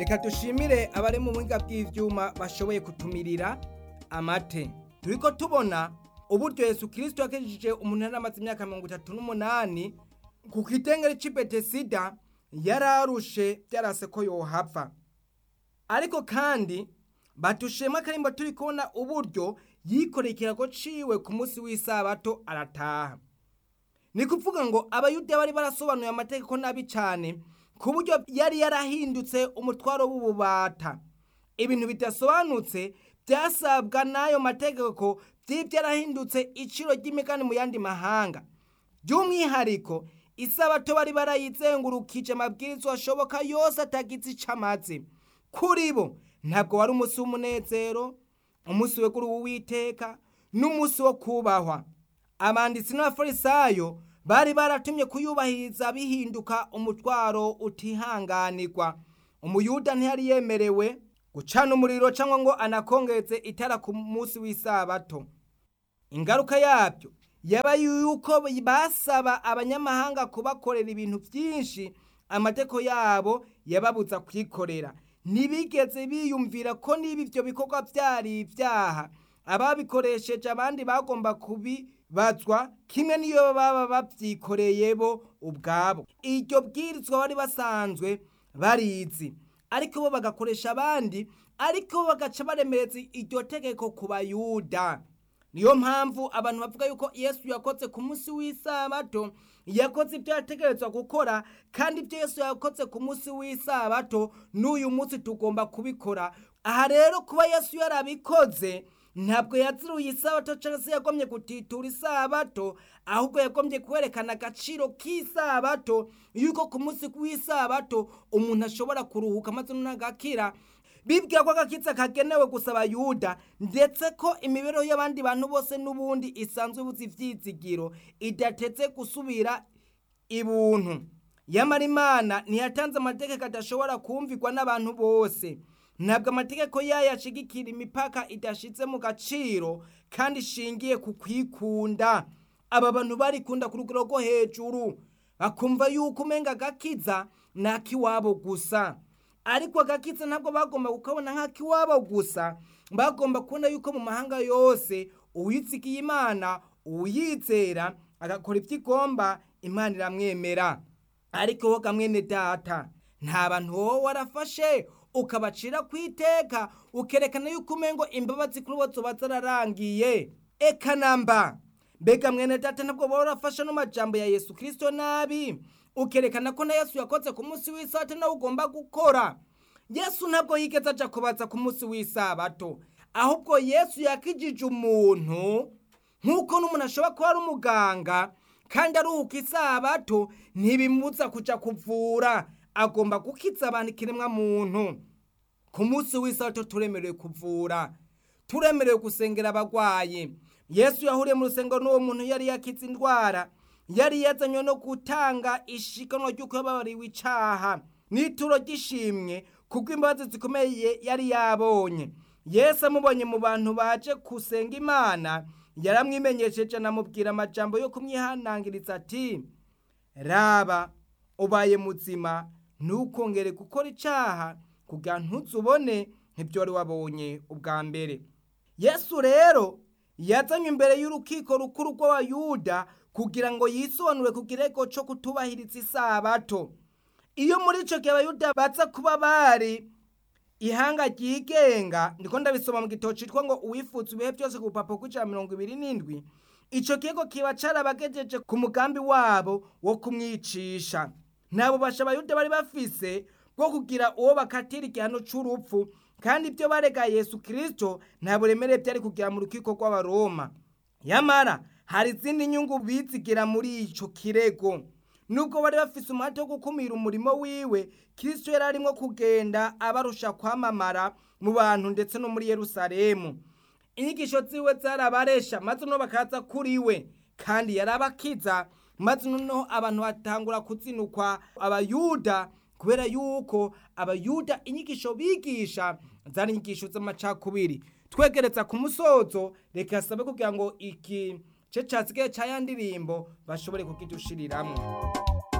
reka dushimire abari mu buhinga bw'ivyuma bashoboye kutumirira amate turiko tubona uburyo yesu kirisito yakijije umuntu yari amaze imyaka mirongo itatu n'umunani ku kitengere c'i betesida yararushe vyarase ko yohava ariko kandi batushema akarimbo turi kubona uburyo yikoreye ikirago ciwe ku munsi w'isabato arataha ni kuvuga ngo abayuda bari barasobanuye amategeko nabi cane ku buryo yari yarahindutse umutwaro w'ububata ibintu bidasobanutse vyasabwa n'ayo mategeko vy'ivyo yarahindutse iciro ry'imigani mu yandi mahanga by'umwihariko isabato bari barayizengurukije amabwirizwa ashoboka yose atagize ico amaze kuri bo ntabwo wari umunsi w'umunezero umunsi wegura uwiteka n'umunsi wo kubahwa abanditsi n'abafarisayo bari baratumye kuyubahiriza bihinduka umutwaro utihanganirwa umuyuda ntiyari yemerewe gucana umuriro cyangwa ngo anakongeze itara ku munsi w'isabato ingaruka yabyo yaba yuko basaba abanyamahanga kubakorera ibintu byinshi amateko yabo yababuza kwikorera ntibigeze biyumvira ko niba ibyo bikorwa byari ibyaha ababikoresheje abandi bagomba kubibazwa kimwe n'iyo baba babyikoreye bo ubwabo iryo bwirizwa bari basanzwe barizi ariko bo bagakoresha abandi ariko bagaca baremereza iryo tegeko ku bayuda niyo mpamvu abantu bavuga yuko yesu yakoze ku munsi w'isabato yakoze ibyo yategerezwa gukora kandi ibyo yesu yakoze ku munsi w'isabato n'uyu munsi tugomba kubikora aha rero kuba yesu yarabikoze ntabwo yaziruye isabato cyangwa se yagomye gutitura isabato ahubwo yagomye kwerekana agaciro k'isabato yuko ku munsi w'isabato umuntu ashobora kuruhuka maze n'agakira bibwira ko agakitsa kagenewe gusa abayuda ndetse ko imibereho y'abandi bantu bose n'ubundi isanzwe ibuze ivyizigiro idatetse gusubira ibuntu yamara imana ntiyatanze amategeko adashobora kumvirwa n'abantu bose ntabwo amategeko yayo ashigikira imipaka idashitse mu gaciro kandi ishingiye ku kwikunda aba bantu barikunda ku rugero rwo hejuru bakumva yuko umenga agakiza ni ak'iwabo gusa ariko agakiza ntabwo bagomba kukabona nk'ak'iwabo gusa bagomba kubona yuko mu mahanga yose uwitsigiye imana uwuyizera agakora ibyo igomba imana iramwemera ariko wowe kamwene data nta bantu wowe warafashe ukabacira ku iteka ukerekana yuko umengo imbabazi kuri bo zoba zararangiye eka namba mbega mwene data ntabwo wowe warafashe n'amajambo ya yesu kirisito nabi ukerekana ko na yesu yakoze ku munsi w'isabato nawe ugomba gukora yesu ntabwo yigeze aja kubaza ku munsi w'isabato ahubwo yesu yakijije umuntu nk'uko n'umuntu ashobora kuba ari umuganga kandi aruhuka isabato ntibimuza kuja kuvura agomba gukiza abantu ikiremwa muntu ku munsi w'isabato turemerewe kuvura turemerewe gusengera abagwayi yesu yahuriye mu rusengero n'uwo muntu yari yakize indwara yari yazanywe no gutanga ishikanwa ry'uko yababariwe icaha n'ituro ry'ishimwe kuko imbabazi zikomeye yari yabonye yesu amubonye mu bantu baje gusenga imana yaramwimenyesheje anamubwira amajambo yo kumwihanangiriza ati raba ubaye muzima ntukongere gukora icaha kugira ntuzubone nk'ibyo wari wabonye ubwa mbere yesu rero yazanywe imbere y'urukiko rukuru rw'abayuda kugira ngo yisobanure ku kirego cyo kutubahiriza isabato iyo muri icyo gihe abayuda baza kuba bari ihanga ryigenga ndiko ndabisoma mu gitabo citwa ngo uwifuza ibihe byose ku rupapuro rw'ijana mirongo ibiri n'indwi ico kigo kiba carabagejeje ku mugambi wabo wo kumwicisha nta bubasha abayuda bari bafise bwo kugira uwo bakatira igihano c'urupfu kandi ibyo barega yesu kirisito nta buremere byari kugira mu rukiko rw'abaroma yamara hari izindi nyungu bizigira muri ico kirego nubwo bari bafise umuhate wo gukumira umurimo wiwe kirisito yari arimo kugenda abarusha kwamamara mu bantu ndetse no muri yerusalemu inyigisho ziwe zarabaresha maze no bakaza kuri we kandi yarabakiza maze noneho abantu batangura kuzinukwa abayuda kubera yuko abayuda inyigisho bigisha zari inyigisho z'amacakubiri twegereza ku musozo reka sabe kugira ngo iki ce casigaye ca ya ndirimbo bashobore kukidushiriramwo